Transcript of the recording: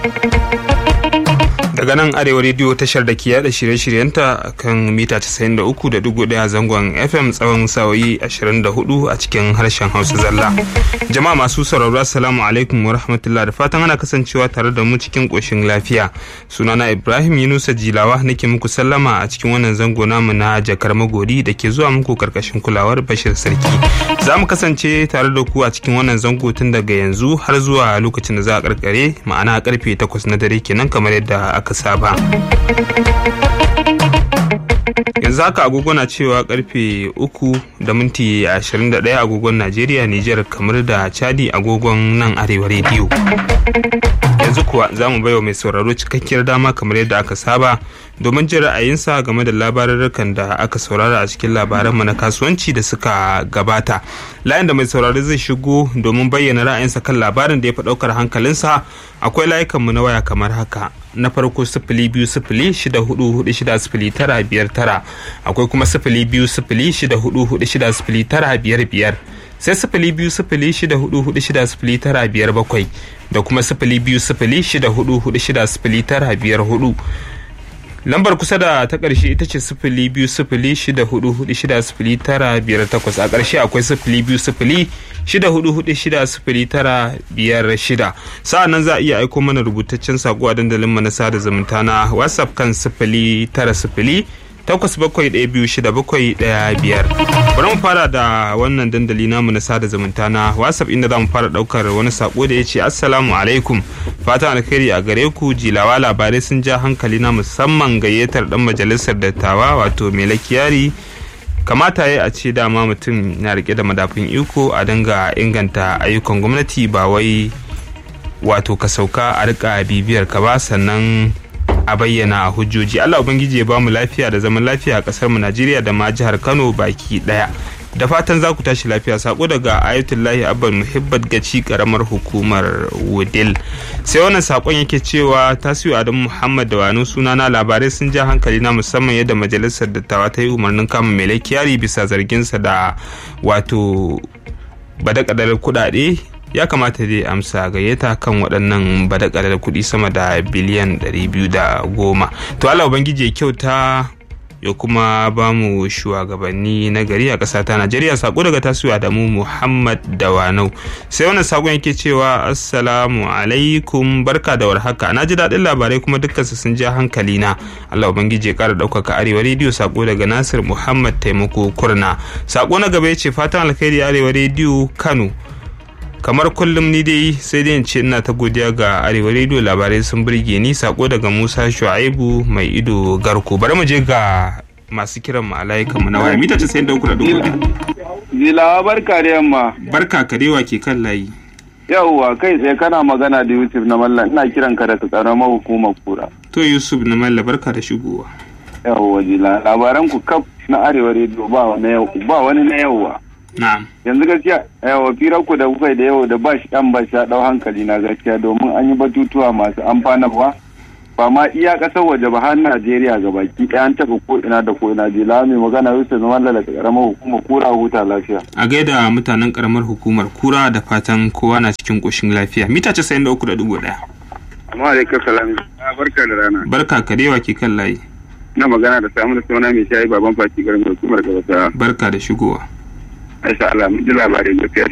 daga nan arewa rediyo tashar da ke yada shirye-shiryenta kan mita 93.1 zangon fm tsawon sa'o'i 24 a cikin harshen hausa zalla jama'a masu sauraro assalamu alaikum wa rahmatullah da fatan ana kasancewa tare da mu cikin ƙoshin lafiya sunana ibrahim yunusa jilawa nake muku sallama a cikin wannan zango namu na jakar magori da ke zuwa muku karkashin kulawar bashir sarki za mu kasance tare da ku a cikin wannan zango tun daga yanzu har zuwa lokacin da za a karkare ma'ana karfe 8 na dare kenan kamar yadda aka saba yanzu haka agogo na cewa karfe uku da minti 21 agogon najeriya nijar kamar da chadi agogon nan arewa rediyo yanzu kuwa za mu baiwa mai sauraro cikakkiyar dama kamar yadda aka saba domin jin ra'ayinsa game da labarurrukan da aka saurara a cikin labaranmu na kasuwanci da suka gabata layin da mai sauraro zai shigo domin bayyana ra'ayinsa kan labarin da ya fi ɗaukar hankalinsa akwai layukanmu na waya kamar haka na farko sifili biyu sifili shida hudu hudu shida sifili tara biyar tara akwai kuma sifili biyu sifili shida hudu hudu shida sifili tara biyar biyar sai sifili biyu sifili shida hudu hudu shida sifili tara biyar bakwai da kuma sifili biyu sifili shida hudu hudu shida sifili tara biyar hudu lambar kusa da ta ƙarshe ita ce sifili biyu sifili shida hudu hudu shida sifili tara biyar takwas a ƙarshe akwai sifili biyu sifili shida hudu hudu shida sifili tara biyar shida sa'an nan za a iya aiko mana rubutaccen saƙo a dandalin na sada zumunta na whatsapp kan sifili tara sifili takwas bakwai ɗaya biyu shida bakwai ɗaya biyar bari mu fara da wannan dandali namu na sada zumunta na whatsapp inda za mu fara ɗaukar wani sako da ya ce assalamu alaikum fatan alkhairi a gare ku jilawa labarai sun ja hankali na musamman gayyatar ɗan majalisar dattawa wato mai lakiyari kamata ya a ce dama mutum na rike da madafin iko a dinga inganta ayyukan gwamnati ba wai wato ka sauka a rika bibiyar ka ba sannan a bayyana hujjoji Allah ubangiji ya bamu lafiya da zaman lafiya a kasar mu Najeriya da ma jihar Kano baki daya da fatan za ku tashi lafiya sako daga ayatullahi abban muhibbat gaci karamar hukumar wudil sai wannan sakon yake cewa tasiru adamu muhammad da wani sunana labarai sun ja hankali na musamman yadda majalisar dattawa ta yi umarnin kama mai laikiyari bisa zarginsa da wato badakadar kudade ya kamata dai amsa gayyata kan waɗannan badakalar kuɗi sama da biliyan 210 to Allah ubangiji ya kyauta ya kuma ba mu shugabanni na gari a ƙasa ta Najeriya sako daga tasuwa da mu Muhammad Dawanau sai wannan sakon yake cewa assalamu alaikum barka da warhaka na ji daɗin labarai kuma dukkan su sun ja hankali na Allah ubangiji ya ƙara ɗaukaka arewa rediyo sako daga Nasir Muhammad Taimako Kurna sako na gaba ya ce fatan alkhairi arewa rediyo Kano kamar kullum ni dai sai dai in ce ina ta godiya ga arewa rediyo labarai sun burge ni sako daga musa shu'aibu mai ido garko bari mu je ga masu kiran mu alaika mu na waya mita ce sai da uku da dubu Zilawa barka da yamma. barka ka dewa ke kan layi Yawwa kai tsaye kana magana da Yusuf na Mallan ina kiran ka daga karamar hukumar kura. to yusuf na malla barka da shigowa Yawwa Zila labaran ku kaf na arewa rediyo ba wani yau ba wani na yauwa. na'am Yanzu gaskiya yawwa firar ku da kuka yi da yau da ba shi dan ba shi ya dau hankali na gaskiya domin an yi batutuwa masu amfanarwa. Ba ma iya kasar waje ba har Najeriya ga baki ɗaya an taɓa ko ina da ko ina Zila mai magana Yusuf na Mallan daga karamar hukumar kura huta lafiya. a gaida mutanen karamar hukumar kura da fatan kowa na cikin ƙoshin lafiya mita ce sai da uku da dubu ɗaya Amma alaikum salam. Barka da rana. barka ka dewa ke kan layi na magana da samun da suna mai shayi baban fati garin hukumar gabata barka da shigowa aisha Allah mun ji labarin gaskiya